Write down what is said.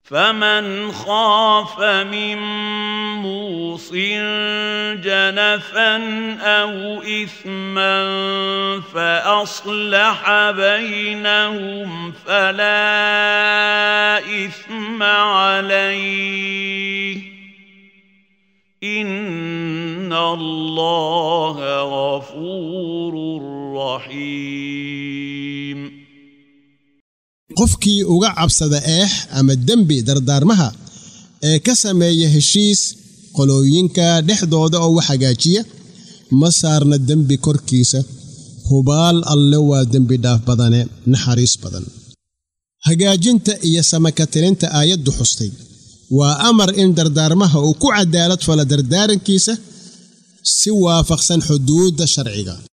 فمن خاف من موص جنفا او اثما فاصلح بينهم فلا اثم عليه ان الله غفور رحيم qofkii uga cabsada eex ama dembi dardaarmaha ee ka sameeya heshiis qolooyinka dhexdooda oo wax hagaajiya ma saarna dembi korkiisa hubaal alle waa dembi dhaaf badane naxariis badan hagaajinta iyo samakatirinta aayaddu xustay waa amar in dardaarmaha uu ku cadaalad fala dardaarankiisa si waafaqsan xuduudda sharciga